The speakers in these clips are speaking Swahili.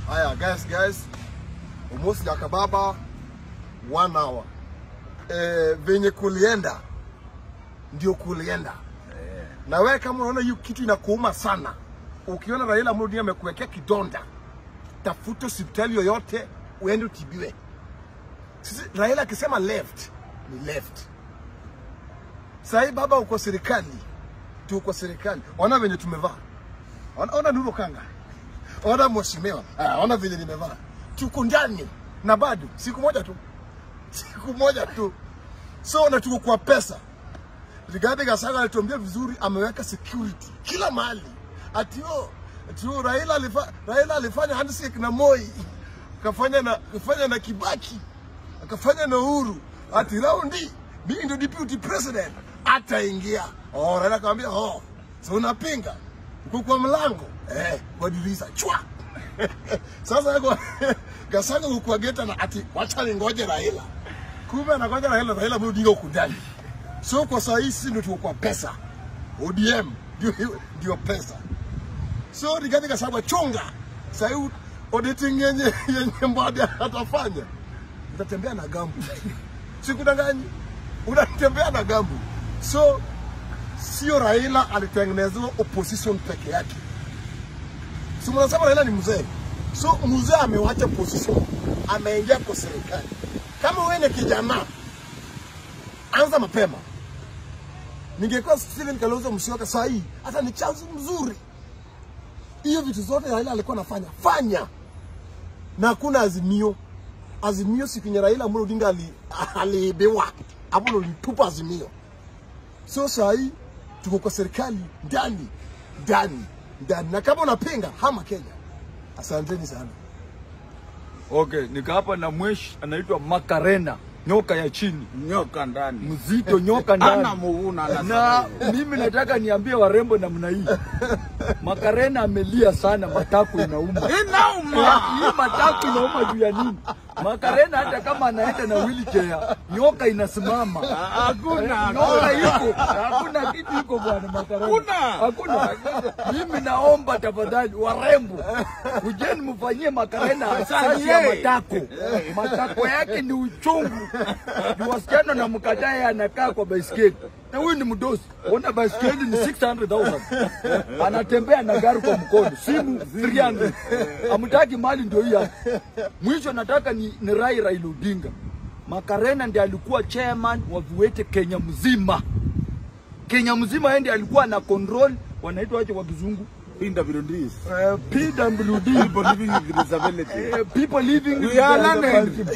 Haya guys, guys, Umosi ya Kababa one hour. E, venye kulienda ndio kulienda. Na wewe kama unaona hiyo kitu inakuuma sana, ukiona Raila Amolo Odinga amekuwekea kidonda, tafuta hospitali yoyote uende utibiwe. Sisi Raila akisema left ni left. Sahii baba, uko serikali, tuko serikali. Ona venye tumevaa, ona, ona Nuru Kanga, ona mheshimiwa, Ah, ona venye nimevaa, tuko ndani na bado siku moja tu, siku moja tu, so na tuko kwa pesa. Rigathi Gachagua alituambia vizuri, ameweka security kila mahali, ati oh, ati oh, Raila alifa, Raila alifanya handshake na Moi, akafanya na akafanya na Kibaki, akafanya na Uhuru, ati raundi mimi ndio deputy president ataingia. Oh, Raila akamwambia oh, so unapinga uko kwa mlango eh, kwa dirisha chwa sasa yuko Gachagua huko kwa geta na ati wacha ningoje Raila, kumbe anangoja Raila, Raila Amolo Odinga huko ndani. So kwa saa hii sisi ndio tuko kwa pesa. ODM ndio ndio pesa. So Rigathi Gachagua chunga. Sasa hii auditing yenye yenye Mbadi atafanya. Utatembea na gambu. Sikudanganyi. Unatembea na gambu. So sio Raila alitengenezewa opposition peke yake. Si mnasema Raila ni mzee. So mzee amewacha position, ameingia kwa serikali. Kama wewe ni kijana, anza mapema. Ningekuwa Steven Kalonzo Musyoka saa hii, hata ni chanzo mzuri. Hiyo vitu zote Raila alikuwa anafanya fanya, na hakuna azimio. Azimio siku yenye Raila Amolo Odinga ali- aliibiwa, Amolo alitupa azimio. So saa hii tuko kwa serikali ndani ndani ndani, na kama unapinga hama Kenya. Asanteni sana. Okay, nika hapa na mweshi anaitwa Makarena, nyoka ya chini, nyoka ndani mzito nyoka ndani. ana muuna na ana mimi nataka niambie warembo namna hii, Makarena amelia sana, matako inauma. inauma Hii matako inauma juu ya nini? Makarena hata kama anaenda na wheelchair, nyoka inasimama. hakuna Nyoka iko, hakuna kitu iko bwana Makarena. Hakuna. Hakuna. Mimi naomba tafadhali warembo, kujeni mfanyie Makarena asasi ya Sanye. matako. Matako yake ni uchungu. Ni wasichana na mkatae anakaa kwa baiskeli. Na huyu ni mdosi. Ona baiskeli ni 600,000. Anatembea na gari kwa mkono. Simu 300. Amtaki mali ndio hii hapa. Mwisho nataka ni, ni Rai Raila Odinga. Makarena ndiye alikuwa chairman wa viwete Kenya mzima. Kenya mzima yeye ndiye alikuwa na control wanaitwa aje kwa kizungu pinda virundis uh, PWD people living with disability uh, people living We with are the- learning.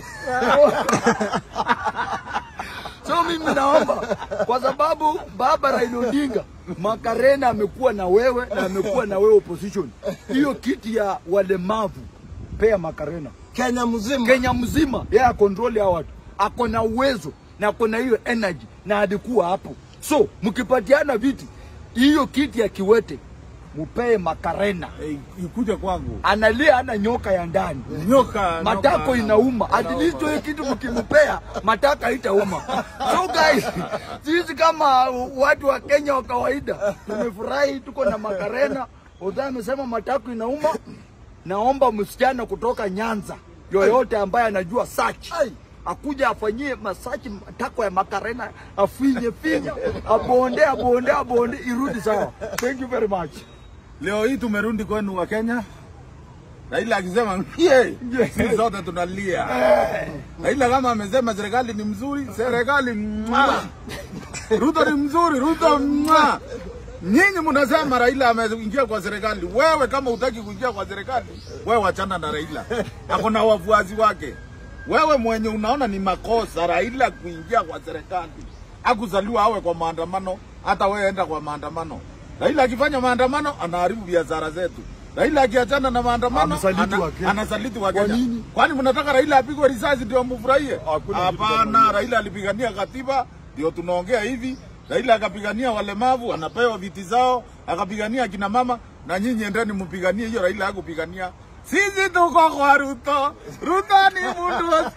so mimi naomba kwa sababu baba Raila Odinga Makarena amekuwa na wewe na amekuwa na wewe opposition, hiyo kiti ya walemavu pea Makarena Kenya mzima. Kenya mzima yeye akontroli hao watu, ako na uwezo na ako na hiyo energy na alikuwa hapo. So mkipatiana viti, hiyo kiti ya Kiwete mupee Makarena, Eh, ikuja kwangu analia ana nyoka ya ndani nyoka matako nyoka- inauma. At least hiyo kitu mkimpea matako haitauma. So guys, sisi kama watu wa Kenya wa kawaida tumefurahi, tuko na Makarena. Odha amesema matako inauma. Naomba msichana kutoka Nyanza yoyote ambaye anajua search Ai. akuja afanyie masachi matako ya Makarena, afinye finye, abonde abonde abonde, irudi sawa. Thank you very much. leo hii tumerudi kwenu wa Kenya Raila akisema yeah, sisi zote tunalia. Raila kama amesema serikali ni mzuri, serikali mwa. Ruto ni mzuri, Ruto mwa. Nyinyi mnasema Raila ameingia kwa serikali. Wewe kama utaki kuingia kwa serikali, wewe wachana na Raila. Ako na wafuasi wake. Wewe mwenye unaona ni makosa Raila kuingia kwa serikali. Akuzaliwa awe kwa maandamano, hata wewe enda kwa maandamano. Raila akifanya maandamano anaharibu biashara zetu. Raila akiachana na maandamano Amesaliti ana- Wakenya. anasaliti wa Kwa Kenya. nini? Kwani mnataka Raila apigwe risasi ndio mfurahie? Hakuna kitu kama Hapana, hiyo. Raila alipigania katiba ndio tunaongea hivi. Raila akapigania walemavu, anapewa viti zao, akapigania kina mama, na nyinyi endeni mpiganie hiyo. Raila hakupigania. Sisi tuko kwa Ruto. Ruto ni mtu wa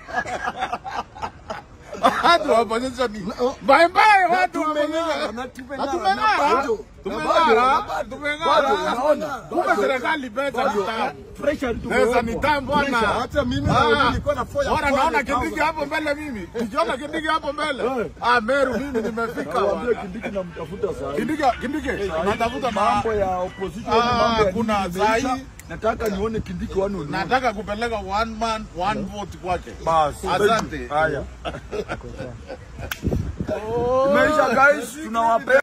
watu wa opposition ni bye bye, watu wa Tumeng'ara opposition na tumeng'ara Hatumeng'ara. na bado Tumeng'ara, bado, tumeng'ara. unaona? Kumbe serikali pesa ni tamu. Pressure Pesa ni tamu bwana. Hata mimi Ah, nilikuwa na foya Bwana naona 400,000. Kindiki hapo mbele mimi. Nikiona Kindiki hapo mbele. Eh. Ah, Meru mimi nimefika Nawaambia bwana. Kindiki namtafuta saa hii. Kindiki Kindiki natafuta na mambo ya opposition Ah, mambo ya kuna nini imeisha. sahi. nataka nione Kindiki wanu ni nataka kupeleka one man one vote kwake. Basi. Asante. Haya. imeisha guys tunawapenda